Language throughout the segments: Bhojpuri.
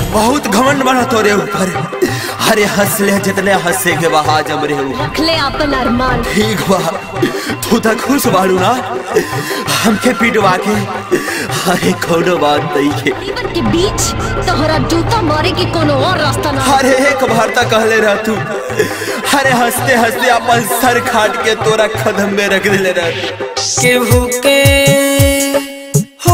बहुत घमंड बना तोरे ऊपर अरे हंस ले जितने हंसे के बहा जम रे ऊपर रखले अपन अरमान ठीक बा तू तो खुश बाड़ू ना हमके पिटवा के अरे कोनो बात नहीं है जीवन के बीच तोहरा जूता मारे के कोनो और रास्ता ना अरे एक बार तक कहले रह तू अरे हंसते हंसते अपन सर खाट के तोरा कदम में रख दिले रह केहू के हो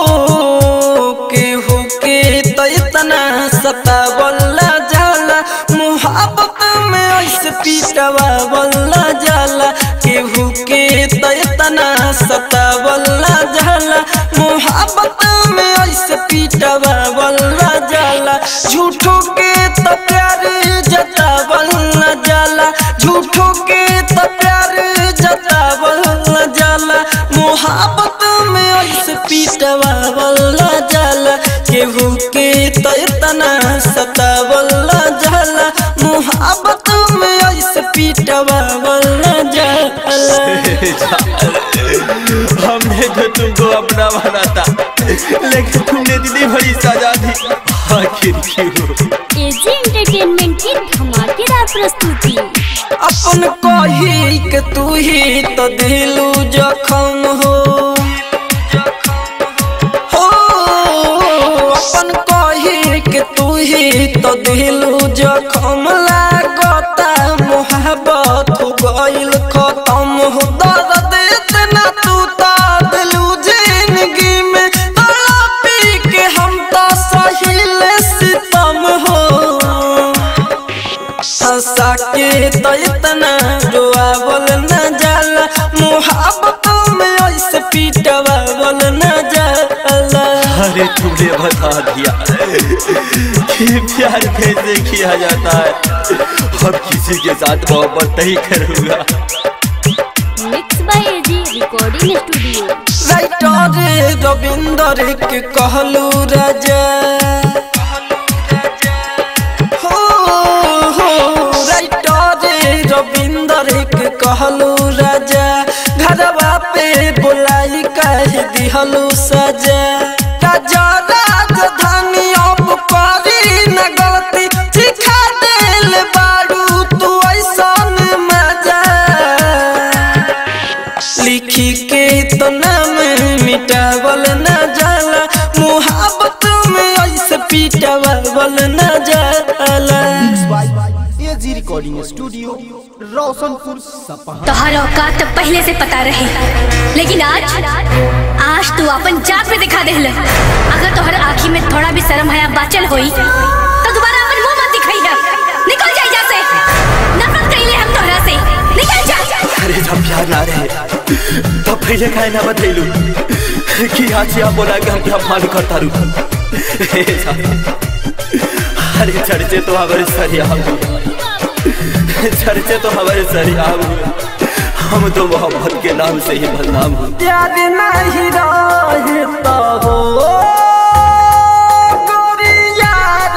केहू के तो इतना सतावला जाला मुहब्बत में ऐसे पीटवावला जाला केहू के तो इतना सतावला जाला मुहब्बत में ऐसे पीटवावला जाला झूठों के तो प्यार जतावला जाला झूठों के तो प्यार जतावला जाला मोहब्बत में ऐसे पीटवावला जाला केहू के तो इतना सतावला जाला मोहब्बत में ऐसे पीटवावला जाला हमने तो तुमको अपना बना था लेकिन तुमने दीदी बड़ी सजा दी आखिर क्यों एजी एंटरटेनमेंट की धमाकेदार प्रस्तुति अपन कही के तू ही तो दिलू जखम हो हो अपन कही के तू ही तो दिलू जखम लागता मोहब्बत हो गइल खत्म हो दर्द इतना तू तो दिलू जिंदगी में तड़पी के हम तो सहिल सितम हो हंसा के तो इतना रोआवल न जाला मुहब्बत में ऐसे पीटवावल न जाला अरे तुमने बता दिया कि प्यार कैसे किया जाता है अब किसी के साथ मोहब्बत नहीं करूंगा mix by AG recording studio writer Ravinder के कहलू राजा हो हो राइटर रविंदर के कहलू राजा घरवा पे बुलाई कह दिहलू सजा राजा राजधानी अब करी न गलती सिखा दिल बारू तू ऐसन मजा लिखी के तो नाम मिटावल न जाला मुहब्बत में ऐसे पीटावल न जाला एजी रिकॉर्डिंग स्टूडियो रोशनपुर सपहा तोहरा औकात तो पहले से पता रहे लेकिन आज आज तू अपन जात पे दिखा देहल अगर तोहर आँखी में थोड़ा भी शर्म हया बाचल होई तो दोबारा अपन मुंह मत दिखाई है निकल जा यहाँ से नफरत कइले हम तोहरा से निकल जा अरे जब प्यार ना रहे तब पहले काहे ना बतैलू कि आज से आप बोला कि हम क्या मान करता रू अरे चर्चे तो हमारे सरिया चर्चे तो हमारे सरिया हम तो मोहब्बत के नाम से ही बदनाम हूँ प्यार नहीं रहता हो गोरिया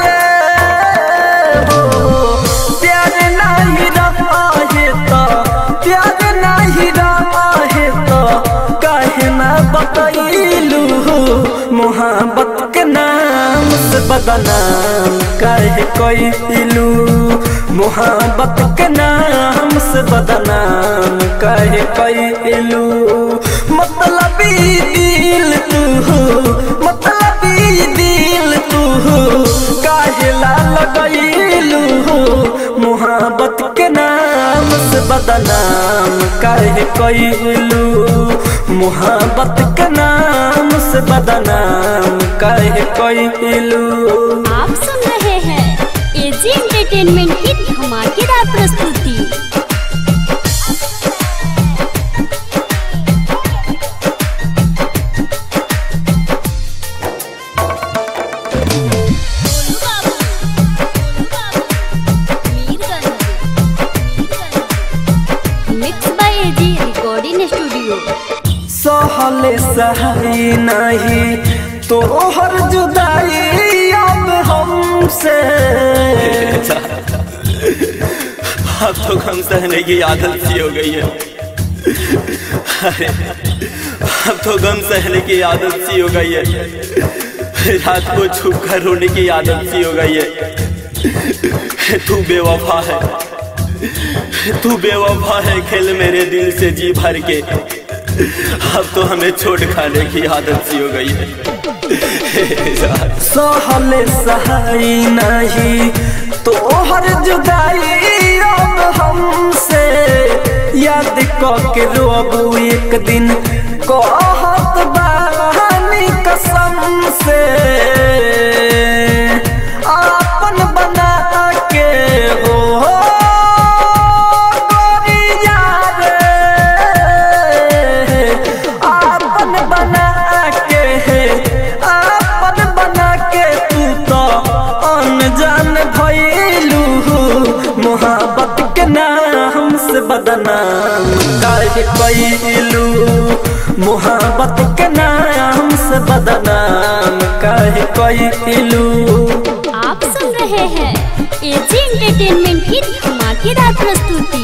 रे हो प्यार नहीं रहता प्यार नहीं रहता काहे ना बतैलू मोहब्बत के नाम से बदनाम काहे कैलू मोहब्बत के नाम से बदनाम काहे कैलू मतलबी दिल तू मतलबी दिल तू काहे ला लगैलू मोहब्बत के नाम से बदनाम काहे कैलू मोहब्बत के नाम से बदनाम काहे कैलू आप सुन रहे हैं एजी एंटरटेनमेंट की धमाकेदार प्रस्तुति mix by AG recording studio सहले सहाई नहीं तोहर जुदाई अब हमसे अब तो गम सहने की आदत सी हो गई है अरे अब तो गम सहने की आदत सी हो गई है रात को छुप कर रोने की आदत सी हो गई है तू बेवफा है तू बेवफा है खेल मेरे दिल से जी भर के अब तो हमें छोड़ खाने की आदत सी हो गई है सहले सहाई नहीं तो हर जुदाई अब हमसे याद के रोबू एक दिन कहत बानी कसम से आपन बना के हो गोरिया रे आपन बना के आपन बना के तू तो अनजान भइलू मोहब्बत के नाम से बदनाम काहे कइलू मोहब्बत के नाम से बदनाम काहे कइलू आप सुन रहे हैं एजी एंटरटेनमेंट की धमाकेदार प्रस्तुति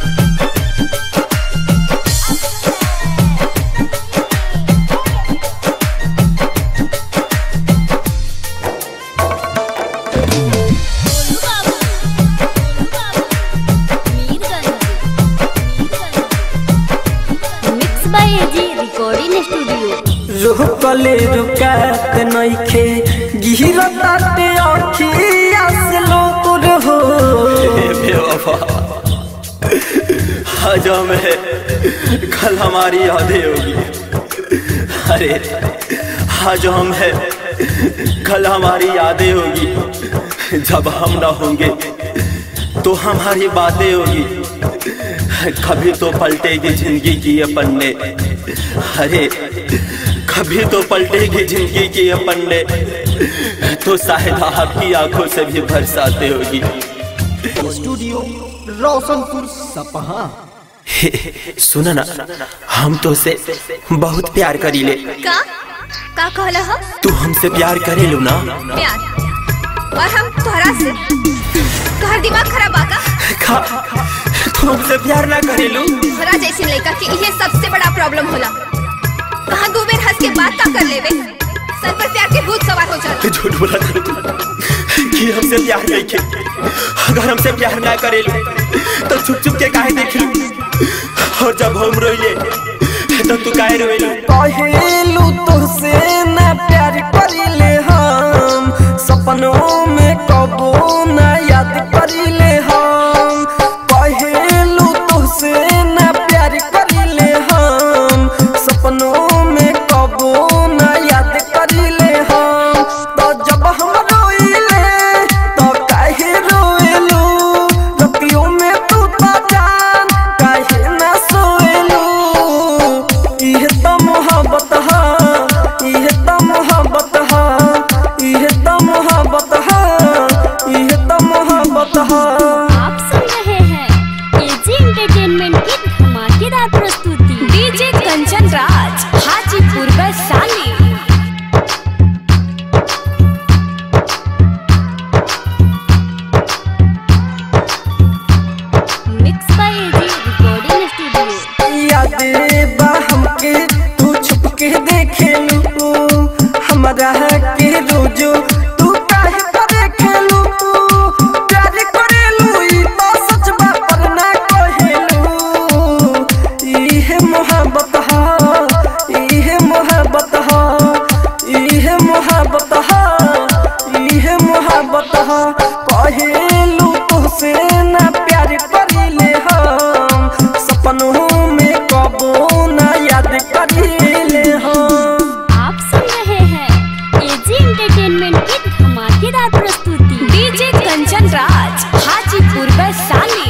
mix by AG recording studio रुकले रुकात नइखे गिरताटे अखिया से लोर हो बेवफा आज हमें कल हमारी यादें होगी अरे आज हम है कल हमारी यादें होगी जब हम ना होंगे तो हमारी बातें होगी कभी तो पलटेगी जिंदगी की ये पन्ने अरे कभी तो पलटेगी जिंदगी की ये पन्ने तो शायद आपकी आंखों से भी बरसाते होगी स्टूडियो रोशनपुर सपहा सुना ना हम तो से बहुत प्यार करी ले का का कहला ह तू हमसे प्यार करे लो ना प्यार और हम तोहरा से तोहर दिमाग खराब आका खा तू हमसे प्यार ना करे लो तोहरा जैसे लड़का के ये सबसे बड़ा प्रॉब्लम होला कहाँ दो बेर हंस के बात का कर लेवे सर पर प्यार के भूत सवार हो जाता झूठ बोला था तू कि हमसे प्यार नहीं के अगर हमसे प्यार ना करे लो तो छुप छुप के काहे देख लो और जब हम रोइले तो तू काहे रोइलो कहेलू तुझसे ना प्यार करिले हम सपनों में कबो ना याद करिले हम कहेलू तुझसे ना प्यार करिले हम सपनों में कबो ना याद करिले हम तो जब हम रोइले तो काहे रोइलू रतियों में तू तो जान काहे ना सोइलू इह त मोहब्बत हा इह त मोहब्बत हा इह त मोहब्बत हा इह त मोहब्बत हा आप सुन रहे हैं एजी एंटरटेनमेंट की धमाकेदार प्रस्तुति DJ Kanchan Raj Hajipur Vaishali mix by AG recording studio याद बा हमके तू छुप के देखेलू हमरा के रोजो तू काहे पर खेलू प्यार करेलू ई तो सच बा पर ना कहेलू इहे मोहब्बत हा इहे मोहब्बत हा इहे मोहब्बत हा इहे मोहब्बत हा कहेलू तुझसे ना प्यार करिले हम सपनों में कबो ना याद करिले हम आप सुन रहे हैं एजी एंटरटेनमेंट की धमाकेदार प्रस्तुति DJ Kanchan Raj Hajipur Vaishali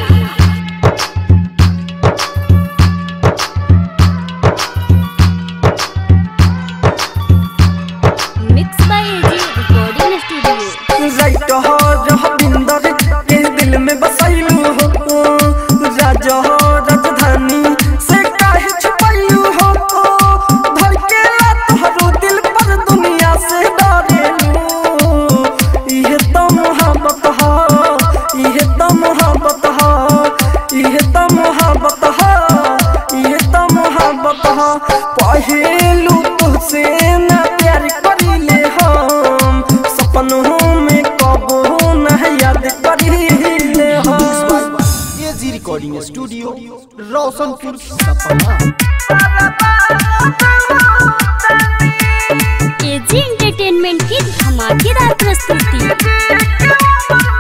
mix by AG recording studio writer हो रविंदर के दिल में बसैलू हो राजा हो राजधानी से काहे छुपैलू हो धर के तोहरो दिल पर दुनिया से डरेलू इहे तो मोहब्बत हा इहे तो मोहब्बत हा इहे तो मोहब्बत हा इहे तो मोहब्बत हा पहेलू तुझसे ना प्यार करिले हम रोशनपुर सपहा एजी एंटरटेनमेंट की धमाकेदार प्रस्तुति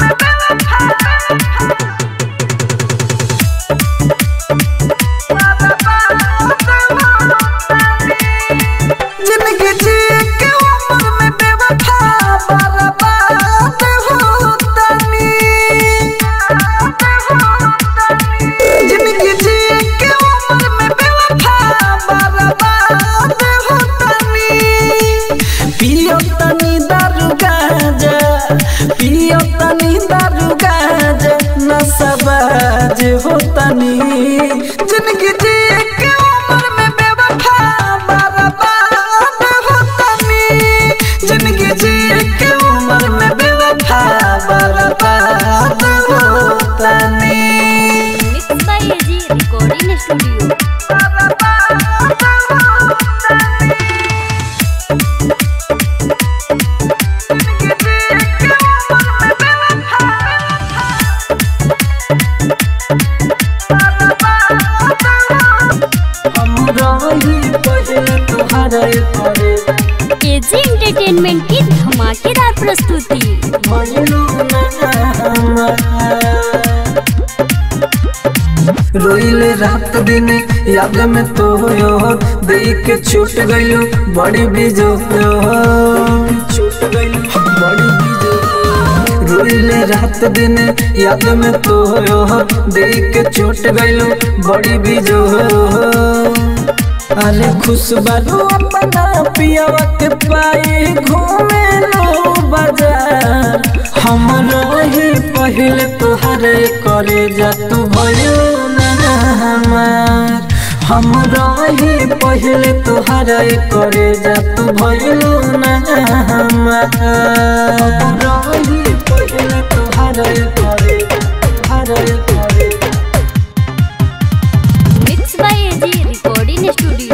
जिंदगी जी के उम्र में बेवफा बर्बाद होतनी जिंदगी जी के उम्र में बेवफा बर्बाद होतनी पियो तनी दारू गांजा पियो तनी दारू गांजा नशबाज होतनी जिंदगी जी के उम्र में बेवफा बर्बाद होतनी जिंदगी जी के उम्र में बेवफा बर्बाद होतनी mix by AG recording studio AG entertainment की धमाकेदार प्रस्तुति रोइले रात दिन याद में तो यो देख के छूट गइलो बड़ी बीजो छूट गइलो बड़ी बीजो रोइले रात दिन याद में तो यो देख के छूट गइलो बड़ी बीजो अरे खुश बालो अपना पियावा के पाए घूमे लो बाजार हम रही पहले तोहरे करे जा तू भयो ना हमार हम रही पहले तोहरे करे जा तू भयो ना हमार हम रही पहले तोहरे करे तोहरे करे mix by AG recording studio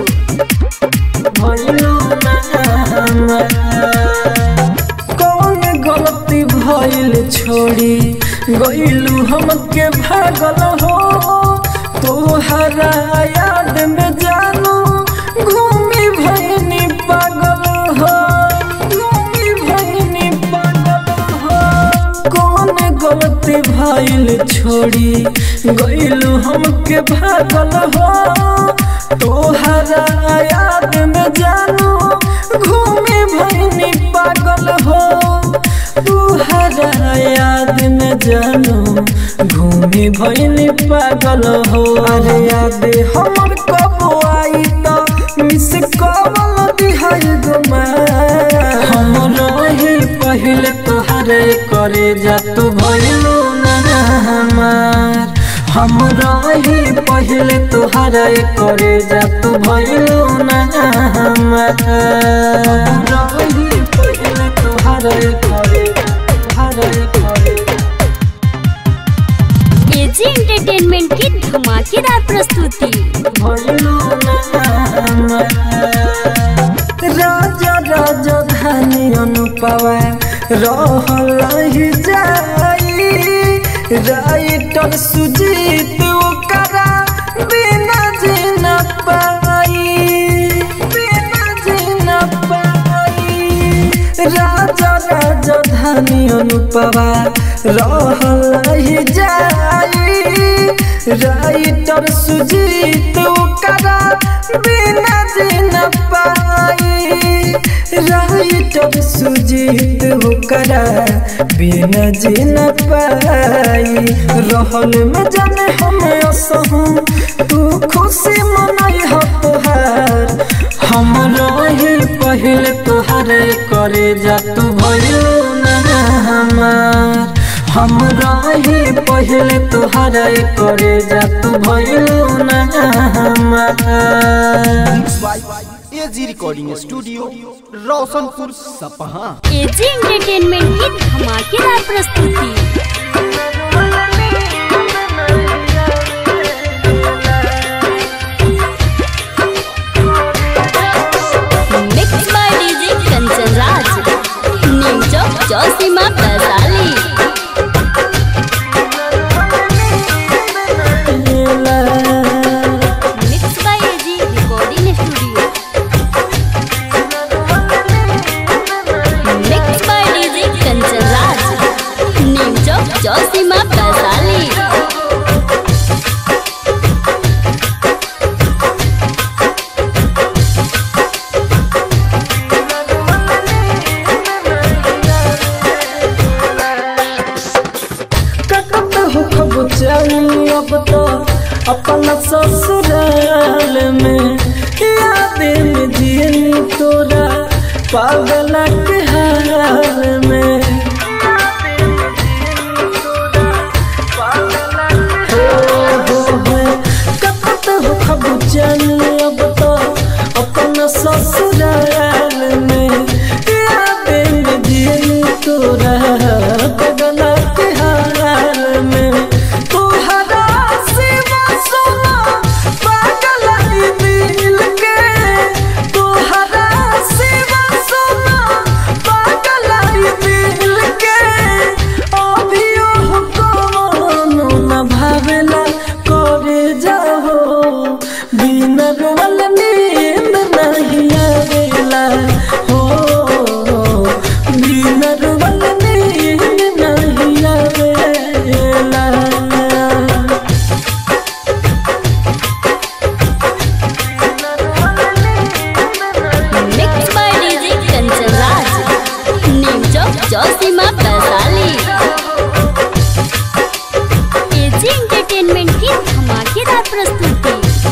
कौन गलती भइल छोड़ी गइलू हमके भागल हो तोहरा याद में जानू घूमी भइनी पागल हो घूमी भइनी पागल हो कौन गलती भइल छोड़ी गइलू हमके भागल हो तोहरा याद में जानू घूमे भइनी पागल हो तोहरा याद में जानू घूमे भइनी पागल हो अरे याद हमर कब आई त मिस कवल दिहाई गुमा हम रही पहले तोहरे करे जा तू भइलू ना हमार हम रही पहले तोहरे करे जा तू भइलू ना हमार हम रही पहले तोहरे करे तोहरे करे एजी एंटरटेनमेंट की धमाकेदार प्रस्तुति भइलू ना हमार राजा राजा धानी अनुपवा रहल ही जाई राइटर सुजीत ओकरा बिना जीना पाई बिना जीना पाई राजा राजा धानी अनुपवा रहल ही जाई राइटर सुजीत ओकरा बिना जीना पाई राइटर सुजीत ओकरा बिना जीना पाई रहल में जाने हम असहू तू खुशी मनाई हो तोहार हम रही पहले तोहरे करे जा तू भयो ना हमार हम रही पहले तोहरे करे जा तू भयो ना हमार AG recording studio Roshanpur Sapaha AG entertainment की धमाकेदार प्रस्तुति mix by DJ Kanchan Raj new Chowk Chausima Vaishali पागल के हाल में हो हो हो कपत हो खब चल अब तो अपन ससुराल में यादें में दिल तोरा पागल के हाल में तोहरा सिवा सुना पागल ई दिल के तोहरा सिवा सुना पागल ई दिल के अभियो कोनो न भावेला करे जाहो बिन रोवल नींद नहीं आवेला हो बिन रोवल नींद नहीं आवेला mix by DJ Kanchan Raj Neem Chowk Chausima Vaishali AG entertainment की धमाकेदार प्रस्तुति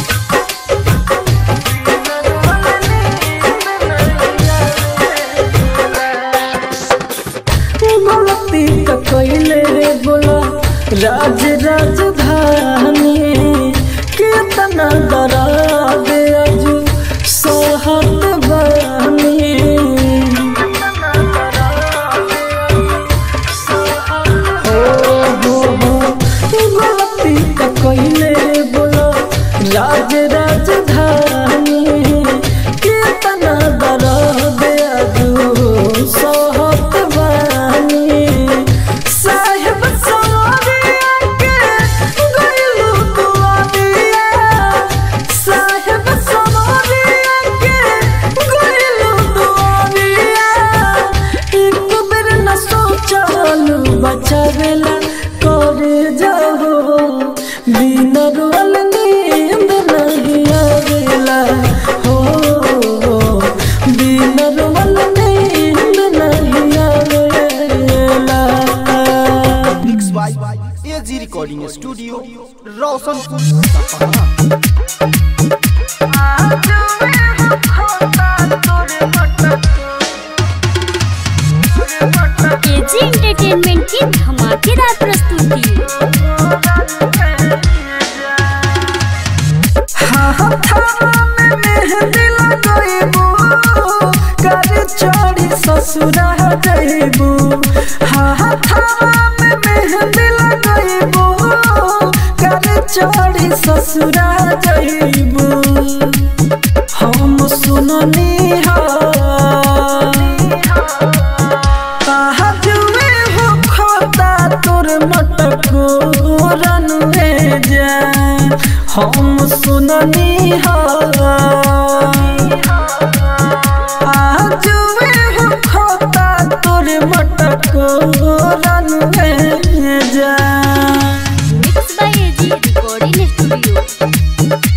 गलती का कैले रे बोला राज राजधानी कितना डरा दे अजू सोहत बानी हो हो हो गलती का कैले रे बोला राज राजधानी कितना डरा दे अजू सोहत बानी साहेब सवारिया के गइलू दुआरिया साहेब सवारिया के गइलू दुआरिया एक बेर न सोचलू बचावेला करे जाहो बिन रोल नींद नहीं आवेला हो बिन रोल नींद नहीं आवेला mix by AG recording studio Roshanpur Sapaha AG entertainment की धमाकेदार प्रस्तुति ससुरा जइबू हाथावा में मेहंदी लगइबू कर चढ़ी ससुरा जइबू हम सुननी हा जुए हो खोता तोर मटको रनुए जा हम सुननी हा जुए हो खोता तोर मटको रनुए जा mix by AG recording studio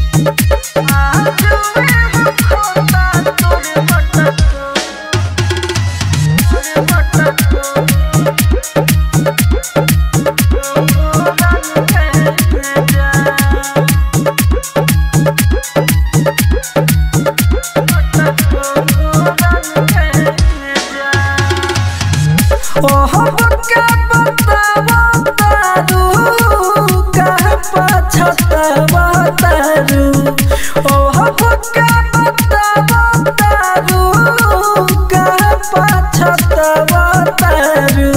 ओह बका बतावा तारू कह पछतावा तारू ओह बका बतावा तारू कह पछतावा तारू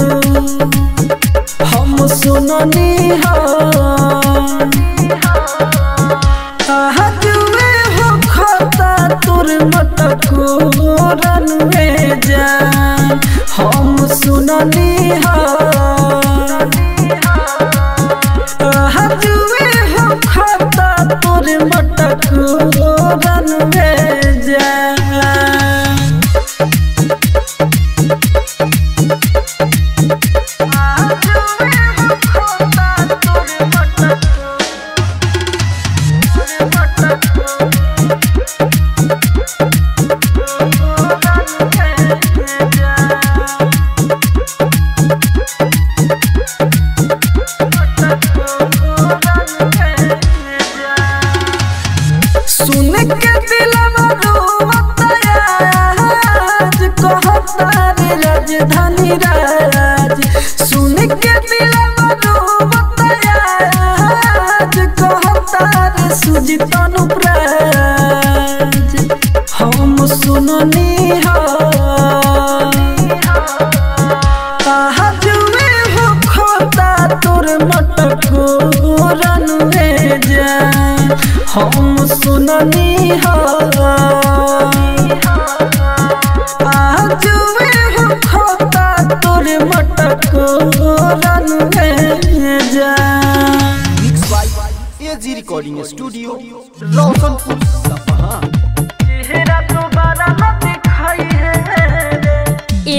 हम सुननी हा जुए हो खाता तोर मटको रनवे जान हम सुननी हा जुए हो खाता तोर मटको रनवे जान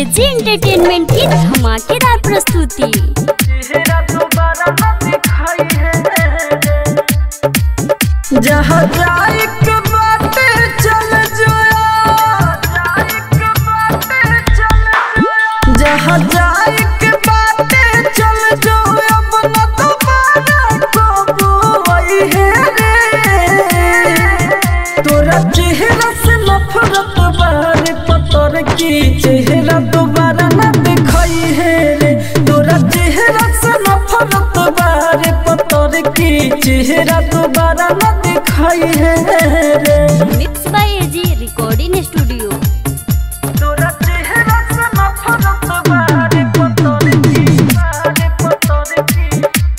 एजी एंटरटेनमेंट की धमाकेदार प्रस्तुति चेहरा दोबारा न दिखाई है जहाँ जाए के बाटे चल जाओ जहाँ जाए के बाटे चल जाओ अब न दोबारा कबू आई है रे तोरा चेहरा से नफरत बारे पतर की चेहरा दोबारा न दिखाई है रे तोरा चेहरा से नफरत बारे पतर की चेहरा दोबारा न दिखाई है रे mix by AG recording studio तोरा चेहरा से नफरत बारे पतर की बारे पतर की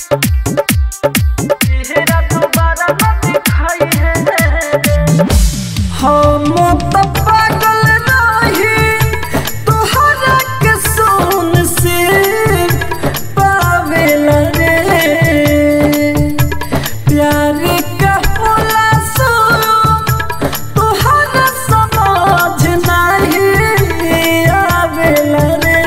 चेहरा दोबारा न दिखाई है रे हम तो पागल नहीं तोहरा के सोन से पावेला रे प्यार का होला सो तोहरा समझ नहीं आवेला रे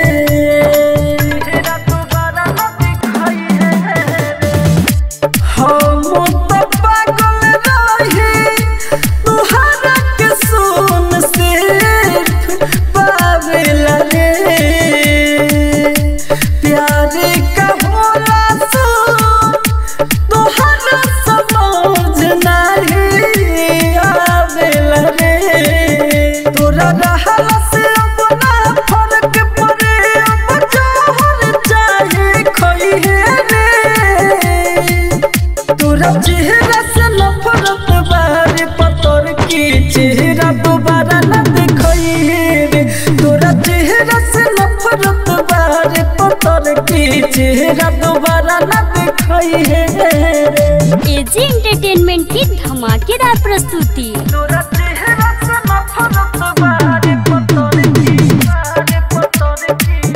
तेरा दोबारा न दिखाई है हम तो पागल नहीं तोहरा के सोन से पावेला रे प्यार का होला सो तोहरा समझ नहीं आवेला रे तोरा रहला से अपना फर्क पड़े अब जोहर चाहे खोई है रे तोरा चेहरा से नफरत बारे पतर की चेहरा दोबारा न दिखाई रे तोरा चेहरा से नफरत बारे पतर की चेहरा दोबारा न दिखाई है रे एजी एंटरटेनमेंट की धमाकेदार प्रस्तुति तोरा चेहरा से नफरत बारे पतर की बारे पतर की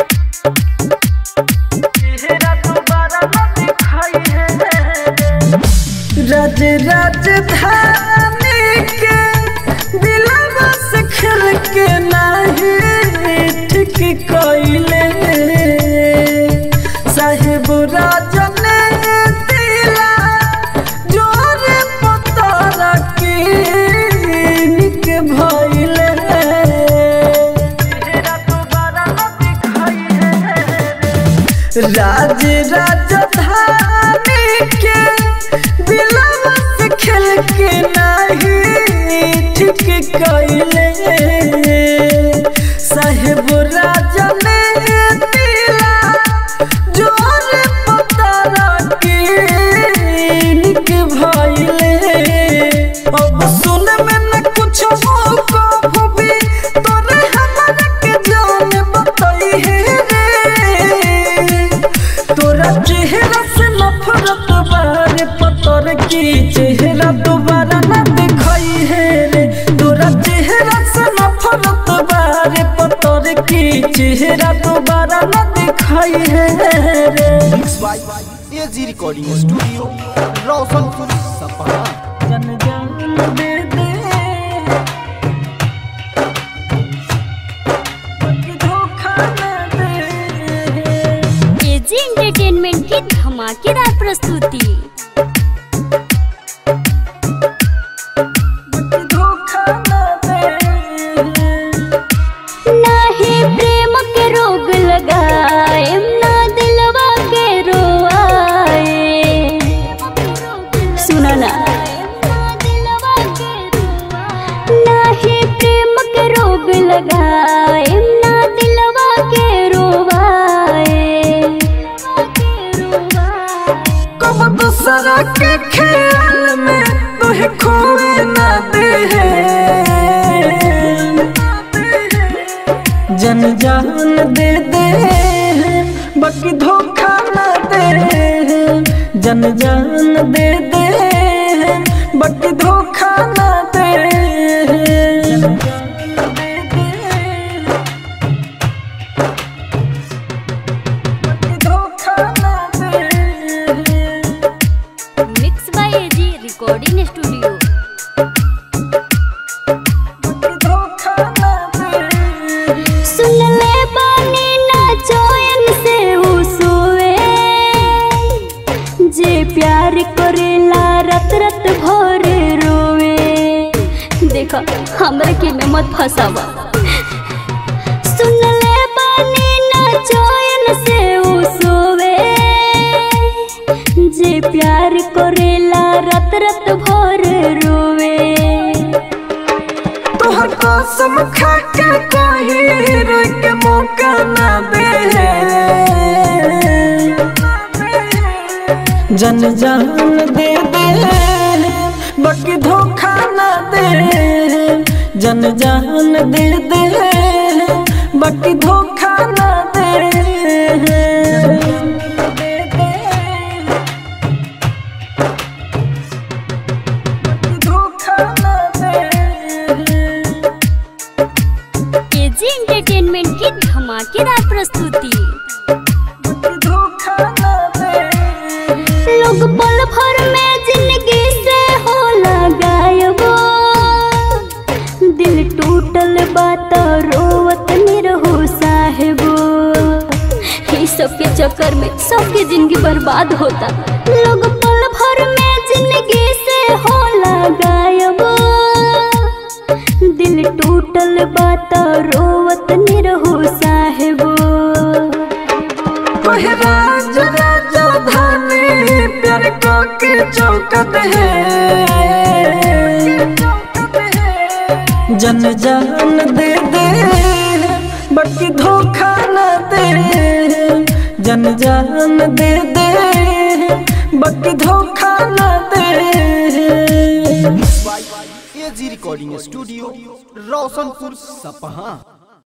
चेहरा दोबारा न दिखाई है रे राज राजधानी के दिलवा से खेल के नहीं ठीक कइले साहेब राजन दिला जोर पतारा के निक भइले तेरा दोबारा न दिखाई है राज राजधानी के दिलवा से खेल के नहीं ठीक कइले साहेब राजा ने दिला जोर पतारा के निक भइले अब सुन में न कुछ हो कभू भी तोरे हमरा के जान बताई है रे तोरा चेहरा से नफरत बारे पतर की चेहरा दोबारा न दिखाई है रे तोरा चेहरा से नफरत बारे पतर की चेहरा दोबारा न दिखाई है रे mix by AG recording studio Roshanpur Sapaha जन जान दे दे बाकी धोखा न दे एजी एंटरटेनमेंट की धमाकेदार प्रस्तुति धोखा न दे नाही प्रेम के रोग लगाए ना दिलवा के रोआए सुना ना नाही प्रेम के रोग लगाए ना दिलवा के रोवाए कब दूसरा के ख्याल में तुहे खोए न दे जन जान दे दे बाकी धोखा न दे जन जान दे दे बाकी धोखा न दे बाकी धोखा न दे mix by AG recording studio धोखा न दे सुन ले रात भर रोवे देखा हमरा के में मत फसावा सुन ले बानी ना चैन से उ सोवे जे प्यार करेला रात रात भर रोवे तोहर कसम खा के कोई रोक के मौका ना दे जन जान दे दे बाकी धोखा ना दे जन जान दे दे बाकी धोखा ना दे बाकी धोखा ना दे एजी एंटरटेनमेंट की धमाकेदार प्रस्तुति धोखा ना दे लोग पल भर में जिंदगी से हो गायबो दिल टूटल बात रोवत निरहो साहेबो ये सबके चक्कर में सबके जिंदगी बर्बाद होता लोग पल भर में जिंदगी से हो गायबो दिल टूटल बात रोवत निरहो साहेबो ओहे राज राजा धानी प्यार को के चौकत है जन जान दे दे बाकी धोखा न दे जन जान दे दे बाकी धोखा न दे एजी रिकॉर्डिंग स्टूडियो रोशनपुर सपहा